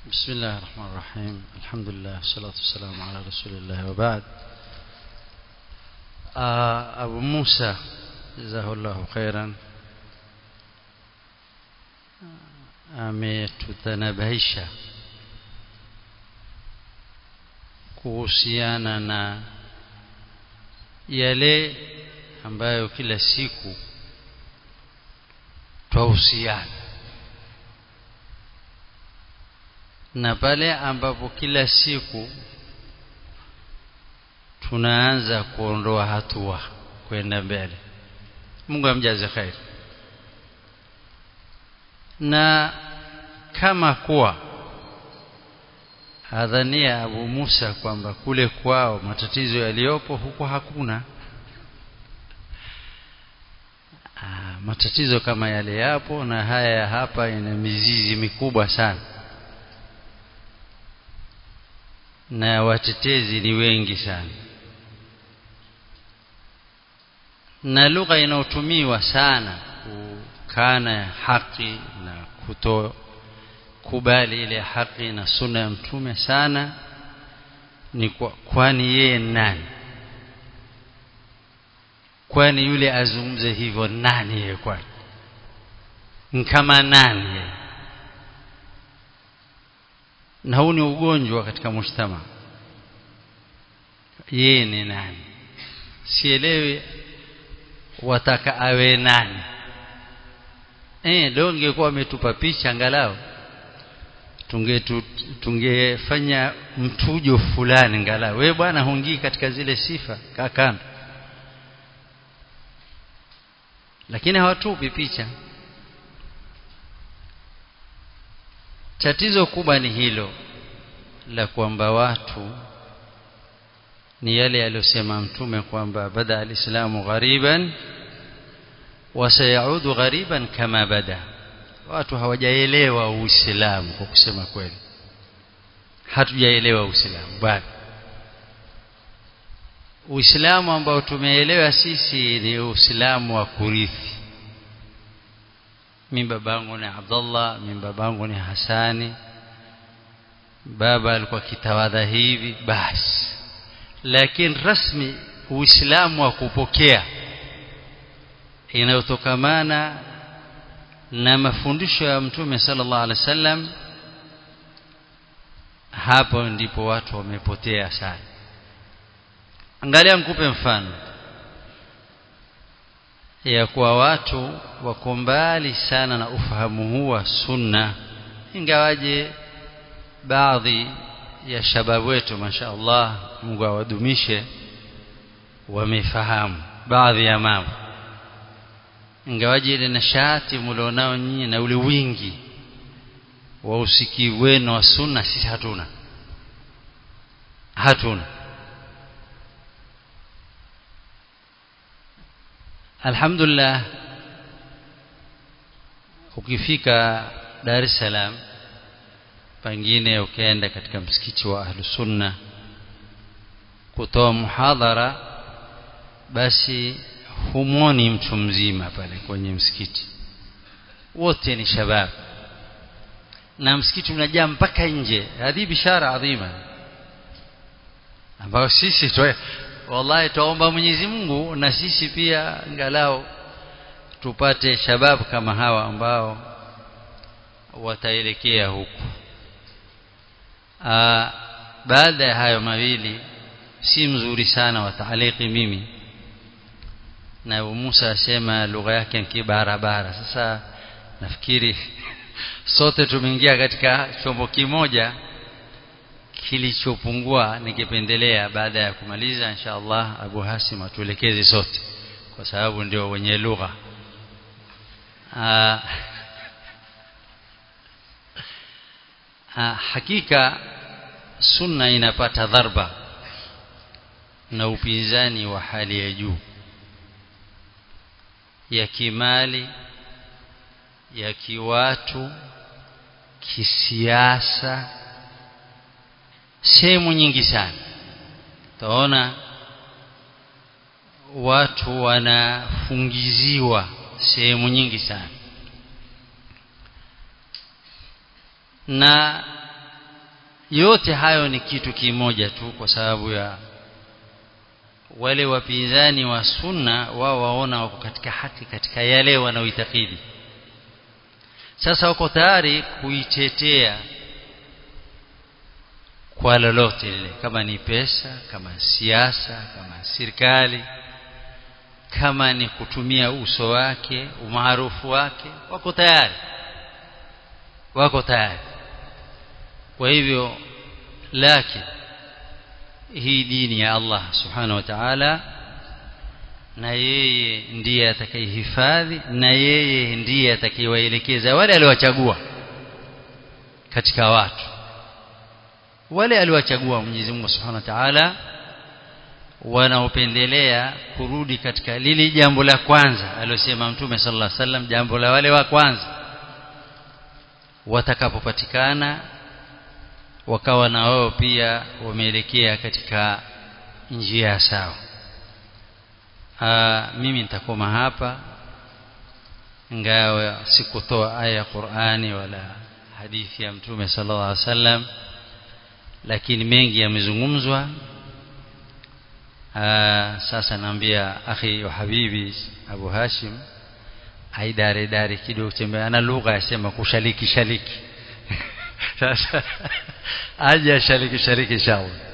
بسم الله الرحمن الرحيم الحمد لله والصلاة والسلام على رسول الله وبعد آه أبو موسى جزاه الله خيرا ametutanabahisha kuhusiana na yale ambayo kila siku twahusiana na pale ambapo kila siku tunaanza kuondoa hatua kwenda mbele Mungu amjaze khair na kama kuwa adhania Abu Musa kwamba kule kwao matatizo yaliyopo huko hakuna Aa, matatizo kama yale yapo na haya ya hapa ina mizizi mikubwa sana na watetezi ni wengi sana na lugha inayotumiwa sana kukana haki na kuto kubali ile haki na sunna ya mtume sana ni kwa, kwani yeye nani kwani yule azungumze hivyo nani yeye kwani kama nani yeye na huu ni ugonjwa katika mujtama yeye ni nani sielewi wataka awe nani eh leo ingekuwa ametupa picha angalau tunge tungefanya mtujo fulani angalau wewe bwana hungii katika zile sifa kakando lakini hawatupi picha tatizo kubwa ni hilo la kwamba watu ni yale aliyosema mtume kwamba bada alislamu ghariban wasayaudu ghariban kama bada watu hawajaelewa uislamu kwa kusema kweli hatujaelewa uislamu bado uislamu ambao tumeelewa sisi ni uislamu wa kurithi mimi babangu ni Abdullah mimi babangu ni Hasani baba alikuwa kitawadha hivi basi lakini rasmi uislamu wa kupokea inayotokamana na mafundisho ya mtume sallallahu alaihi wasallam hapo ndipo watu wamepotea sana angalia nikupe mfano ya kuwa watu wako mbali sana na ufahamu huu wa sunna ingawaje baadhi ya shababu wetu mashaallah Mungu awadumishe wamefahamu baadhi ya mambo ingawaje ile nashati mlionao nyinyi na ule wingi wa usikivu wenu wa sunna sisi hatuna hatuna alhamdulillah ukifika Dar es Salaam pengine ukaenda katika msikiti wa ahlu sunna kutoa muhadhara basi humwoni mtu mzima pale kwenye msikiti wote ni shabab na msikiti unajaa mpaka nje hadi bishara adhima ambayo sisi tuwe wallahi tuomba Mwenyezi Mungu na sisi pia angalau tupate shababu kama hawa ambao wataelekea huku Aa, baada ya hayo mawili si mzuri sana wataaliki mimi na Abu Musa asema lugha yake ni barabara sasa nafikiri sote tumeingia katika chombo kimoja kilichopungua nikipendelea baada ya kumaliza insha Allah Abu Hasim atuelekeze sote kwa sababu ndio wenye lugha hakika sunna inapata dharba na upinzani wa hali ya juu ya kimali ya kiwatu kisiasa sehemu nyingi sana taona watu wanafungiziwa sehemu nyingi sana na yote hayo ni kitu kimoja tu kwa sababu ya wale wapinzani wa sunna wao waona wako katika haki katika yale wanaoitakidi sasa wako tayari kuitetea kwa lolote lile kama ni pesa kama siasa kama serikali kama ni kutumia uso wake umaarufu wake wako tayari wako tayari kwa hivyo lakini hii dini ya Allah subhanahu wa ta'ala na yeye ndiye atakayehifadhi na yeye ndiye atakayewaelekeza wale aliowachagua katika watu wale aliowachagua Mwenyezi Mungu Subhanahu wa Ta'ala wanaopendelea kurudi katika lile jambo la kwanza aliyosema Mtume sallallahu alaihi wasallam jambo la wale wa kwanza watakapopatikana wakawa na wao pia wameelekea katika njia sawa Aa, mimi nitakoma hapa ingawa sikutoa aya ya Qur'ani wala hadithi ya Mtume sallallahu alaihi wasallam lakini mengi yamezungumzwa sasa naambia akhi wa habibi Abu Hashim aidare dare kidogo tembea ana lugha yasema kushaliki shaliki sasa aje shaliki shaliki inshallah